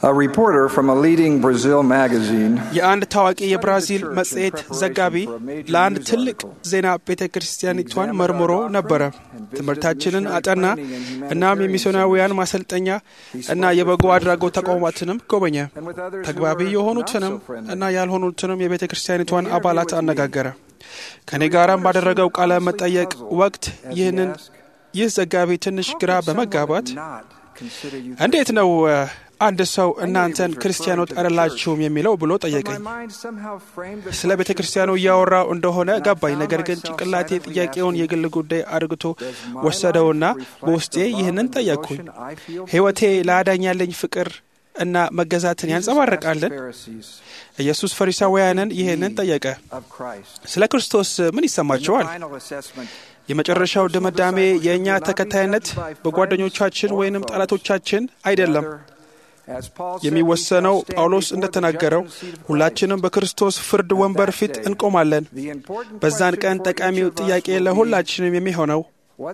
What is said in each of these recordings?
A reporter from a leading Brazil magazine የአንድ ታዋቂ የብራዚል መጽሔት ዘጋቢ ለአንድ ትልቅ ዜና ቤተ ክርስቲያኒቷን መርምሮ ነበረ። ትምህርታችንን አጠና። እናም የሚስዮናውያን ማሰልጠኛ እና የበጎ አድራጎት ተቋማትንም ጎበኘ። ተግባቢ የሆኑትንም እና ያልሆኑትንም የቤተ ክርስቲያኒቷን አባላት አነጋገረ። ከእኔ ጋራም ባደረገው ቃለ መጠየቅ ወቅት ይህንን ይህ ዘጋቢ ትንሽ ግራ በመጋባት እንዴት ነው አንድ ሰው እናንተን ክርስቲያኖች አይደላችሁም የሚለው ብሎ ጠየቀኝ። ስለ ቤተ ክርስቲያኑ እያወራው እንደሆነ ገባኝ። ነገር ግን ጭንቅላቴ ጥያቄውን የግል ጉዳይ አድርግቶ ወሰደውና በውስጤ ይህንን ጠየቅኩኝ። ሕይወቴ ለአዳኝ ያለኝ ፍቅር እና መገዛትን ያንጸባርቃልን? ኢየሱስ ፈሪሳውያንን ይህንን ጠየቀ። ስለ ክርስቶስ ምን ይሰማቸዋል? የመጨረሻው ድምዳሜ የእኛ ተከታይነት በጓደኞቻችን ወይንም ጠላቶቻችን አይደለም የሚወሰነው ጳውሎስ እንደተናገረው ሁላችንም በክርስቶስ ፍርድ ወንበር ፊት እንቆማለን። በዛን ቀን ጠቃሚው ጥያቄ ለሁላችንም የሚሆነው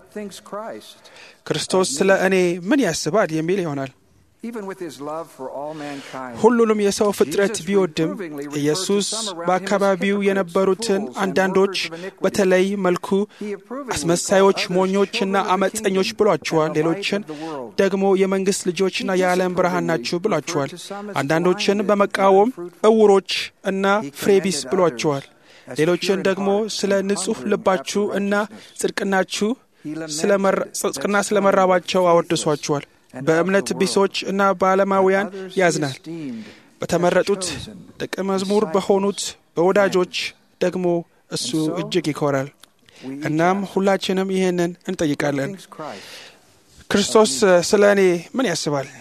ክርስቶስ ስለ እኔ ምን ያስባል የሚል ይሆናል። ሁሉንም የሰው ፍጥረት ቢወድም ኢየሱስ በአካባቢው የነበሩትን አንዳንዶች በተለይ መልኩ አስመሳዮች፣ ሞኞችና አመፀኞች ብሏቸዋል። ሌሎችን ደግሞ የመንግሥት ልጆችና የዓለም ብርሃን ናችሁ ብሏቸዋል። አንዳንዶችን በመቃወም እውሮች እና ፍሬቢስ ብሏቸዋል። ሌሎችን ደግሞ ስለ ንጹሕ ልባችሁ እና ጽድቅናችሁ ጽድቅና ስለመራባቸው አወድሷቸዋል። በእምነት ቢሶች እና በዓለማውያን ያዝናል። በተመረጡት ደቀ መዝሙር በሆኑት በወዳጆች ደግሞ እሱ እጅግ ይኮራል። እናም ሁላችንም ይህንን እንጠይቃለን። ክርስቶስ ስለ እኔ ምን ያስባል?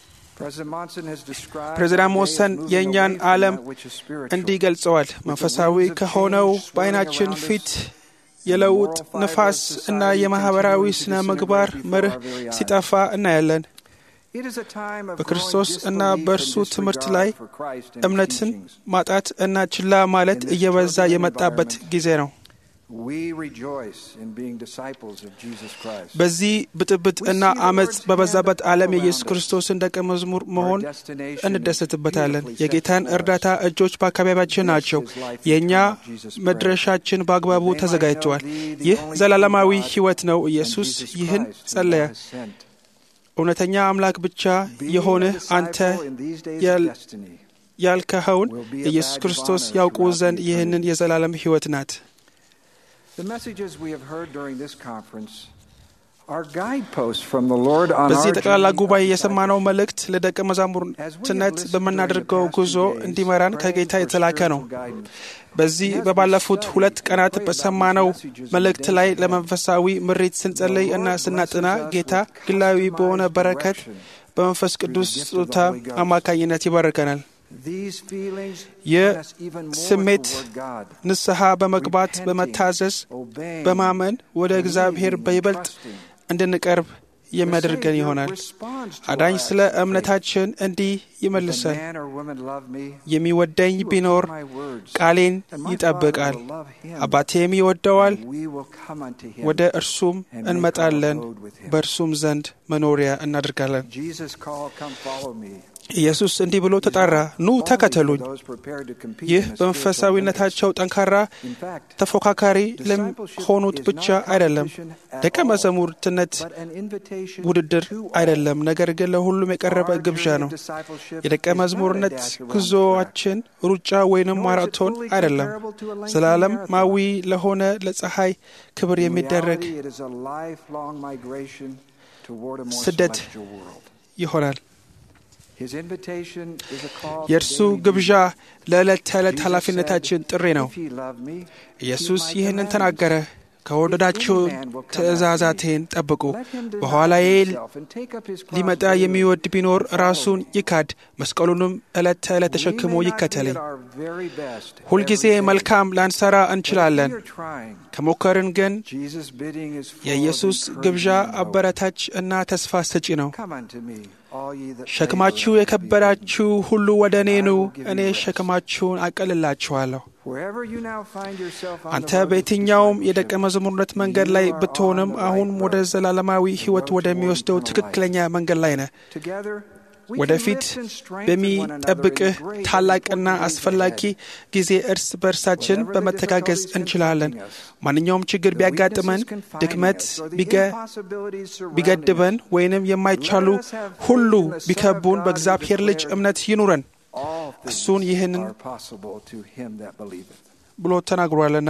ፕሬዚዳንት ሞሰን የእኛን ዓለም እንዲህ ገልጸዋል። መንፈሳዊ ከሆነው በዓይናችን ፊት የለውጥ ንፋስ እና የማኅበራዊ ስነ ምግባር መርህ ሲጠፋ እናያለን። በክርስቶስ እና በእርሱ ትምህርት ላይ እምነትን ማጣት እና ችላ ማለት እየበዛ የመጣበት ጊዜ ነው። በዚህ ብጥብጥ እና አመፅ በበዛበት ዓለም የኢየሱስ ክርስቶስን ደቀ መዝሙር መሆን እንደሰትበታለን። የጌታን እርዳታ እጆች በአካባቢያችን ናቸው። የእኛ መድረሻችን በአግባቡ ተዘጋጅተዋል። ይህ ዘላለማዊ ሕይወት ነው። ኢየሱስ ይህን ጸለየ። እውነተኛ አምላክ ብቻ የሆንህ አንተ ያልከኸውን ኢየሱስ ክርስቶስ ያውቁ ዘንድ ይህንን የዘላለም ሕይወት ናት። በዚህ ጠቅላላ ጉባኤ የሰማነው መልእክት ለደቀ መዛሙርትነት በምናደርገው ጉዞ እንዲመራን ከጌታ የተላከ ነው። በዚህ በባለፉት ሁለት ቀናት በሰማነው መልእክት ላይ ለመንፈሳዊ ምሪት ስንጸልይ እና ስናጥና ጌታ ግላዊ በሆነ በረከት በመንፈስ ቅዱስ ስጦታ አማካኝነት ይባርከናል። ይህ ስሜት ንስሐ በመግባት በመታዘዝ በማመን ወደ እግዚአብሔር በይበልጥ እንድንቀርብ የሚያደርገን ይሆናል። አዳኝ ስለ እምነታችን እንዲህ ይመልሳል፣ የሚወደኝ ቢኖር ቃሌን ይጠብቃል፣ አባቴም ይወደዋል፣ ወደ እርሱም እንመጣለን፣ በእርሱም ዘንድ መኖሪያ እናደርጋለን። ኢየሱስ እንዲህ ብሎ ተጣራ፣ ኑ ተከተሉኝ። ይህ በመንፈሳዊነታቸው ጠንካራ ተፎካካሪ ለሆኑት ብቻ አይደለም። ደቀ መዛሙርትነት ውድድር አይደለም፣ ነገር ግን ለሁሉም የቀረበ ግብዣ ነው። የደቀ መዝሙርነት ጉዞአችን ሩጫ ወይንም ማራቶን አይደለም። ዘላለማዊ ለሆነ ለፀሐይ ክብር የሚደረግ ስደት ይሆናል። የእርሱ ግብዣ ለዕለት ተዕለት ኃላፊነታችን ጥሪ ነው። ኢየሱስ ይህንን ተናገረ፣ ከወደዳችሁ ትእዛዛቴን ጠብቁ። በኋላዬ ሊመጣ የሚወድ ቢኖር ራሱን ይካድ፣ መስቀሉንም ዕለት ተዕለት ተሸክሞ ይከተለኝ። ሁልጊዜ መልካም ላንሰራ እንችላለን። ከሞከርን ግን የኢየሱስ ግብዣ አበረታች እና ተስፋ ሰጪ ነው። ሸክማችሁ የከበዳችሁ ሁሉ ወደ እኔ ኑ፣ እኔ ሸክማችሁን አቀልላችኋለሁ። አንተ በየትኛውም የደቀ መዝሙርነት መንገድ ላይ ብትሆንም አሁን ወደ ዘላለማዊ ሕይወት ወደሚወስደው ትክክለኛ መንገድ ላይ ነህ። ወደፊት በሚጠብቅህ ታላቅና አስፈላጊ ጊዜ እርስ በእርሳችን በመተጋገዝ እንችላለን። ማንኛውም ችግር ቢያጋጥመን፣ ድክመት ቢገድበን፣ ወይንም የማይቻሉ ሁሉ ቢከቡን በእግዚአብሔር ልጅ እምነት ይኑረን። እሱን ይህንን ብሎ ተናግሯልና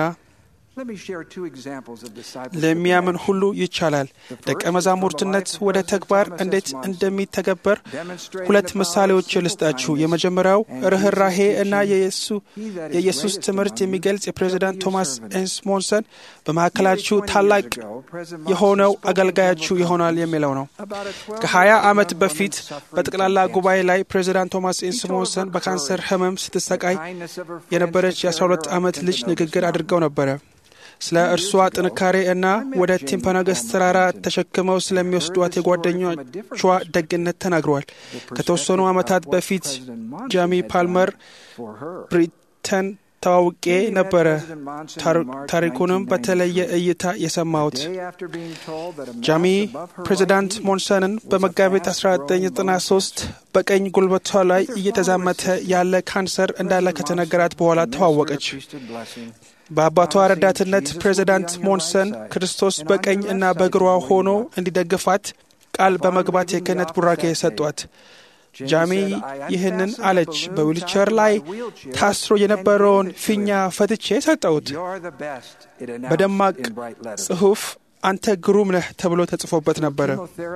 ለሚያምን ሁሉ ይቻላል። ደቀ መዛሙርትነት ወደ ተግባር እንዴት እንደሚተገበር ሁለት ምሳሌዎች ልስጣችሁ። የመጀመሪያው ርኅራሄ እና የኢየሱስ ትምህርት የሚገልጽ የፕሬዚዳንት ቶማስ ኤስሞንሰን በመካከላችሁ ታላቅ የሆነው አገልጋያችሁ ይሆናል የሚለው ነው። ከሀያ ዓመት በፊት በጠቅላላ ጉባኤ ላይ ፕሬዚዳንት ቶማስ ኤስሞንሰን በካንሰር ህመም ስትሰቃይ የነበረች የ12 ዓመት ልጅ ንግግር አድርገው ነበረ። ስለ እርሷ ጥንካሬ እና ወደ ቲምፓናገስ ተራራ ተሸክመው ስለሚወስዷት የጓደኞቿ ደግነት ተናግረዋል። ከተወሰኑ ዓመታት በፊት ጃሚ ፓልመር ብሪተን ተዋውቄ ነበረ። ታሪኩንም በተለየ እይታ የሰማሁት ጃሚ ፕሬዚዳንት ሞንሰንን በመጋቢት 1993 በቀኝ ጉልበቷ ላይ እየተዛመተ ያለ ካንሰር እንዳለ ከተነገራት በኋላ ተዋወቀች። በአባቷ ረዳትነት ፕሬዚዳንት ሞንሰን ክርስቶስ በቀኝ እና በግሯ ሆኖ እንዲደግፋት ቃል በመግባት የክህነት ቡራኬ ሰጧት። ጃሚ ይህንን አለች። በዊልቸር ላይ ታስሮ የነበረውን ፊኛ ፈትቼ ሰጠሁት። በደማቅ ጽሑፍ አንተ ግሩም ነህ ተብሎ ተጽፎበት ነበረ።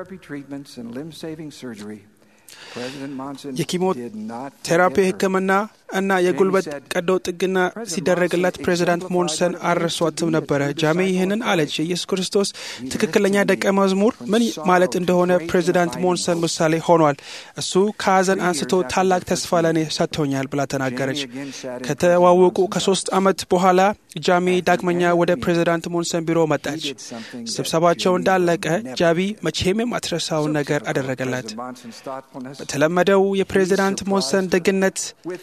የኪሞቴራፒ ሕክምና እና የጉልበት ቀዶ ጥገና ሲደረግላት ፕሬዚዳንት ሞንሰን አልረሷትም ነበረ። ጃሜ ይህንን አለች። የኢየሱስ ክርስቶስ ትክክለኛ ደቀ መዝሙር ምን ማለት እንደሆነ ፕሬዚዳንት ሞንሰን ምሳሌ ሆኗል። እሱ ከሀዘን አንስቶ ታላቅ ተስፋ ለእኔ ሰጥቶኛል ብላ ተናገረች። ከተዋወቁ ከሶስት ዓመት በኋላ ጃሚ ዳግመኛ ወደ ፕሬዚዳንት ሞንሰን ቢሮ መጣች። ስብሰባቸው እንዳለቀ ጃቢ መቼም የማትረሳውን ነገር አደረገላት። በተለመደው የፕሬዚዳንት ሞንሰን ደግነት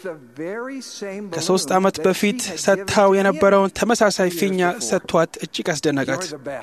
ከሶስት ዓመት በፊት ሰጥታው የነበረውን ተመሳሳይ ፊኛ ሰጥቷት እጅግ አስደነቃት።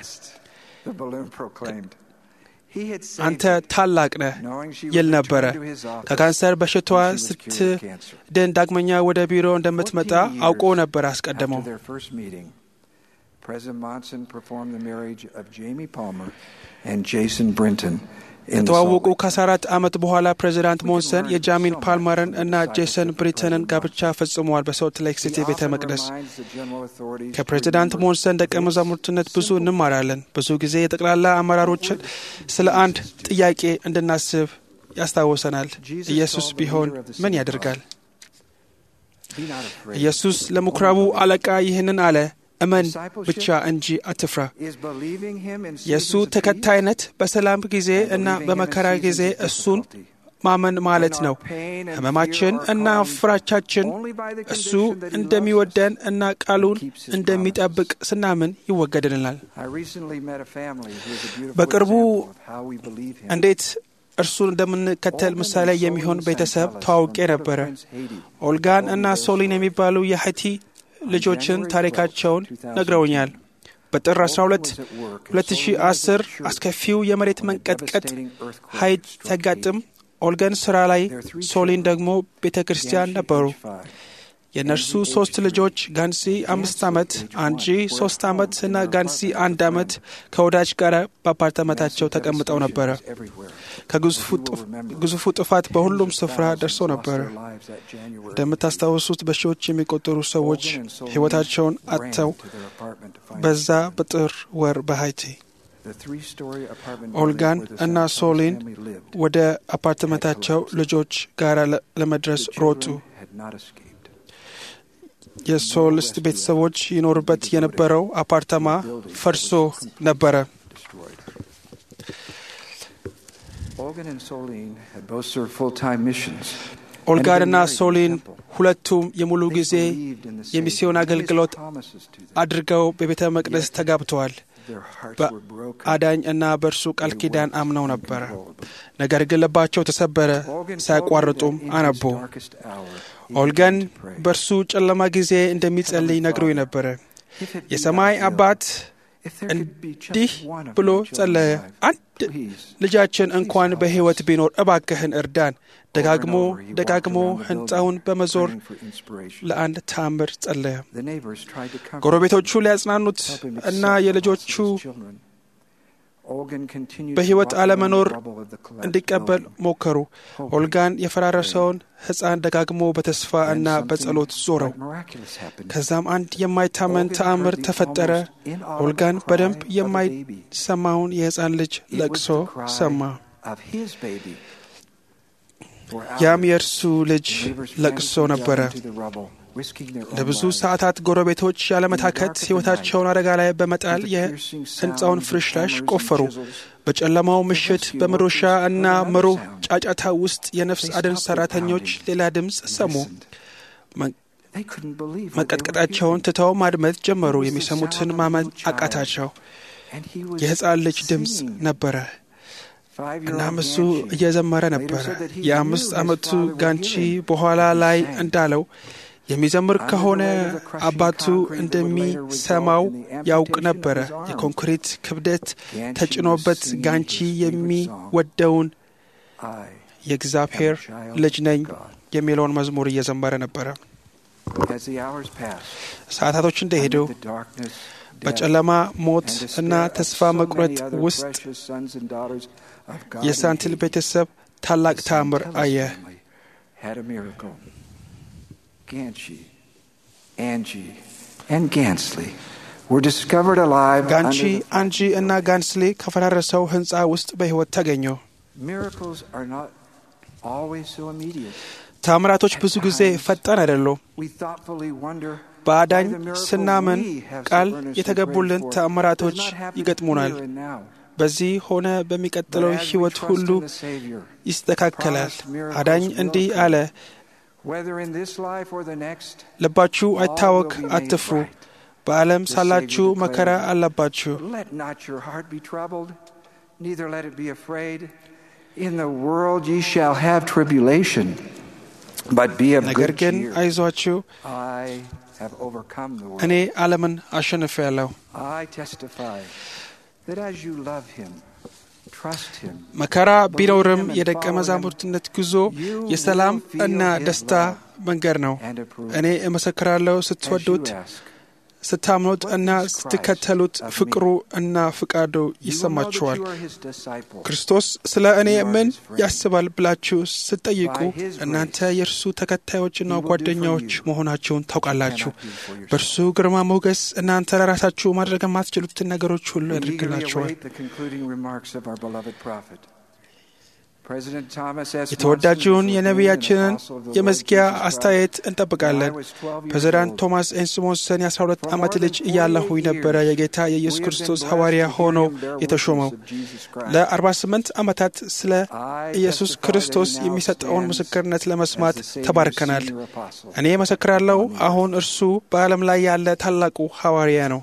አንተ ታላቅ ነህ ይል ነበረ። ከካንሰር በሽታዋ ስትድን ዳግመኛ ወደ ቢሮ እንደምትመጣ አውቆ ነበር አስቀድመው። President Monson performed the marriage of Jamie Palmer and Jason Brinton ከተዋወቁ ከ14 ዓመት በኋላ ፕሬዚዳንት ሞንሰን የጃሚን ፓልመርን እና ጄሰን ብሪተንን ጋብቻ ፈጽመዋል በሶልት ሌክ ሲቲ ቤተ መቅደስ። ከፕሬዚዳንት ሞንሰን ደቀ መዛሙርትነት ብዙ እንማራለን። ብዙ ጊዜ የጠቅላላ አመራሮችን ስለ አንድ ጥያቄ እንድናስብ ያስታውሰናል። ኢየሱስ ቢሆን ምን ያደርጋል? ኢየሱስ ለምኩራቡ አለቃ ይህንን አለ እመን ብቻ እንጂ አትፍራ። የእሱ ተከታይነት በሰላም ጊዜ እና በመከራ ጊዜ እሱን ማመን ማለት ነው። ሕመማችን እና ፍራቻችን እሱ እንደሚወደን እና ቃሉን እንደሚጠብቅ ስናምን ይወገድልናል። በቅርቡ እንዴት እርሱን እንደምንከተል ምሳሌ የሚሆን ቤተሰብ ተዋውቄ ነበረ። ኦልጋን እና ሶሊን የሚባሉ የሀይቲ ልጆችን ታሪካቸውን ነግረውኛል። በጥር 12 2010 አስከፊው የመሬት መንቀጥቀጥ ሀይት ሲያጋጥም ኦልገን ስራ ላይ፣ ሶሊን ደግሞ ቤተ ክርስቲያን ነበሩ። የእነርሱ ሶስት ልጆች ጋንሲ አምስት ዓመት፣ አንጂ ሶስት ዓመት እና ጋንሲ አንድ ዓመት ከወዳጅ ጋር በአፓርታመታቸው ተቀምጠው ነበረ። ከግዙፉ ጥፋት በሁሉም ስፍራ ደርሶ ነበረ። እንደምታስታውሱት በሺዎች የሚቆጠሩ ሰዎች ሕይወታቸውን አጥተው በዛ በጥር ወር በሀይቲ ኦልጋን እና ሶሊን ወደ አፓርትመንታቸው ልጆች ጋር ለመድረስ ሮጡ። የሶልስት ቤተሰቦች ይኖሩበት የነበረው አፓርታማ ፈርሶ ነበረ። ኦልጋንና ሶሊን ሁለቱም የሙሉ ጊዜ የሚስዮን አገልግሎት አድርገው በቤተ መቅደስ ተጋብተዋል። በአዳኝ እና በእርሱ ቃል ኪዳን አምነው ነበረ። ነገር ግን ልባቸው ተሰበረ። ሳያቋርጡም አነቡ። ኦልገን በእርሱ ጨለማ ጊዜ እንደሚጸልይ ነግሮኝ ነበረ። የሰማይ አባት እንዲህ ብሎ ጸለየ። አንድ ልጃችን እንኳን በሕይወት ቢኖር እባክህን እርዳን። ደጋግሞ ደጋግሞ ሕንፃውን በመዞር ለአንድ ተአምር ጸለየ። ጎረቤቶቹ ሊያጽናኑት እና የልጆቹ በሕይወት አለመኖር እንዲቀበል ሞከሩ። ኦልጋን የፈራረሰውን ሕፃን ደጋግሞ በተስፋ እና በጸሎት ዞረው። ከዛም አንድ የማይታመን ተአምር ተፈጠረ። ኦልጋን በደንብ የማይሰማውን የሕፃን ልጅ ለቅሶ ሰማ። ያም የእርሱ ልጅ ለቅሶ ነበረ። ለብዙ ሰዓታት ጎረቤቶች ያለመታከት ሕይወታቸውን አደጋ ላይ በመጣል የሕንፃውን ፍርስራሽ ቆፈሩ። በጨለማው ምሽት በመዶሻ እና መሮህ ጫጫታ ውስጥ የነፍስ አድን ሠራተኞች ሌላ ድምፅ ሰሙ። መቀጥቀጣቸውን ትተው ማድመጥ ጀመሩ። የሚሰሙትን ማመን አቃታቸው። የሕፃን ልጅ ድምፅ ነበረ። እናም እሱ እየዘመረ ነበረ። የአምስት ዓመቱ ጋንቺ በኋላ ላይ እንዳለው የሚዘምር ከሆነ አባቱ እንደሚሰማው ያውቅ ነበረ። የኮንክሪት ክብደት ተጭኖበት ጋንቺ የሚወደውን የእግዚአብሔር ልጅ ነኝ የሚለውን መዝሙር እየዘመረ ነበረ። ሰዓታቶች እንደሄዱ በጨለማ ሞት እና ተስፋ መቁረጥ ውስጥ የሳንቲል ቤተሰብ ታላቅ ተአምር አየ። ጋንቺ፣ አንጂ እና ጋንስሊ ከፈራረሰው ሕንፃ ውስጥ በሕይወት ተገኙ። ታምራቶች ብዙ ጊዜ ፈጣን አይደሉም። በአዳኝ ስናምን ቃል የተገቡልን ተአምራቶች ይገጥሙናል። በዚህ ሆነ በሚቀጥለው ሕይወት ሁሉ ይስተካከላል። አዳኝ እንዲህ አለ፣ ልባችሁ አይታወክ፣ አትፍሩ። በዓለም ሳላችሁ መከራ አለባችሁ። ነገር ግን አይዟችሁ እኔ ዓለምን አሸንፌአለሁ። መከራ ቢኖርም የደቀ መዛሙርትነት ጉዞ የሰላም እና ደስታ መንገድ ነው። እኔ እመሰክራለሁ ስትወዱት ስታምኑት እና ስትከተሉት ፍቅሩ እና ፍቃዱ ይሰማችኋል። ክርስቶስ ስለ እኔ ምን ያስባል ብላችሁ ስትጠይቁ እናንተ የእርሱ ተከታዮችና ጓደኛዎች መሆናችሁን ታውቃላችሁ። በእርሱ ግርማ ሞገስ እናንተ ለራሳችሁ ማድረግ የማትችሉትን ነገሮች ሁሉ ያደርግላችኋል። የተወዳጅውን የነቢያችንን የመዝጊያ አስተያየት እንጠብቃለን። ፕሬዚዳንት ቶማስ ኤንስሞንሰን የ12 ዓመት ልጅ እያለሁኝ ነበረ የጌታ የኢየሱስ ክርስቶስ ሐዋርያ ሆኖ የተሾመው። ለ48 ዓመታት ስለ ኢየሱስ ክርስቶስ የሚሰጠውን ምስክርነት ለመስማት ተባርከናል። እኔ መሰክራለሁ፣ አሁን እርሱ በዓለም ላይ ያለ ታላቁ ሐዋርያ ነው።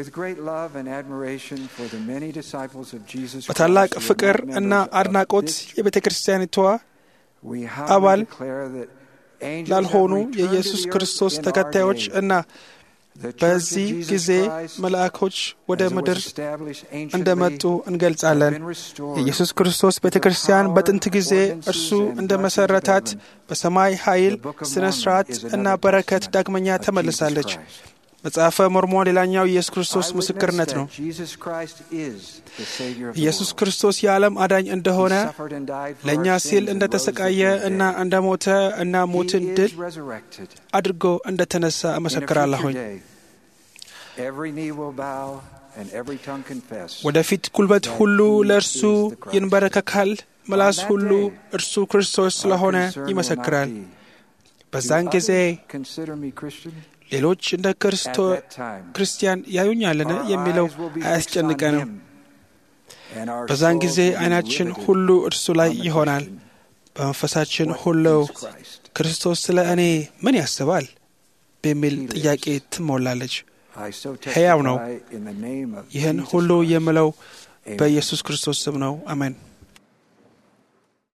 በታላቅ ፍቅር እና አድናቆት የቤተ ክርስቲያኒቷ አባል ላልሆኑ የኢየሱስ ክርስቶስ ተከታዮች እና በዚህ ጊዜ መልአኮች ወደ ምድር እንደመጡ እንገልጻለን። የኢየሱስ ክርስቶስ ቤተ ክርስቲያን በጥንት ጊዜ እርሱ እንደ መሠረታት በሰማይ ኃይል፣ ሥነ ሥርዓት እና በረከት ዳግመኛ ተመልሳለች። መጽሐፈ ሞርሞን ሌላኛው የኢየሱስ ክርስቶስ ምስክርነት ነው። ኢየሱስ ክርስቶስ የዓለም አዳኝ እንደሆነ ለእኛ ሲል እንደ ተሰቃየ እና እንደ ሞተ እና ሞትን ድል አድርጎ እንደ ተነሳ እመሰክራለሁኝ። ወደፊት ጉልበት ሁሉ ለእርሱ ይንበረከካል፣ ምላስ ሁሉ እርሱ ክርስቶስ ስለሆነ ይመሰክራል። በዛን ጊዜ ሌሎች እንደ ክርስቲያን ያዩኛልን የሚለው አያስጨንቀንም። በዛን ጊዜ ዓይናችን ሁሉ እርሱ ላይ ይሆናል። በመንፈሳችን ሁሉ ክርስቶስ ስለ እኔ ምን ያስባል በሚል ጥያቄ ትሞላለች። ሕያው ነው። ይህን ሁሉ የምለው በኢየሱስ ክርስቶስ ስም ነው። አሜን።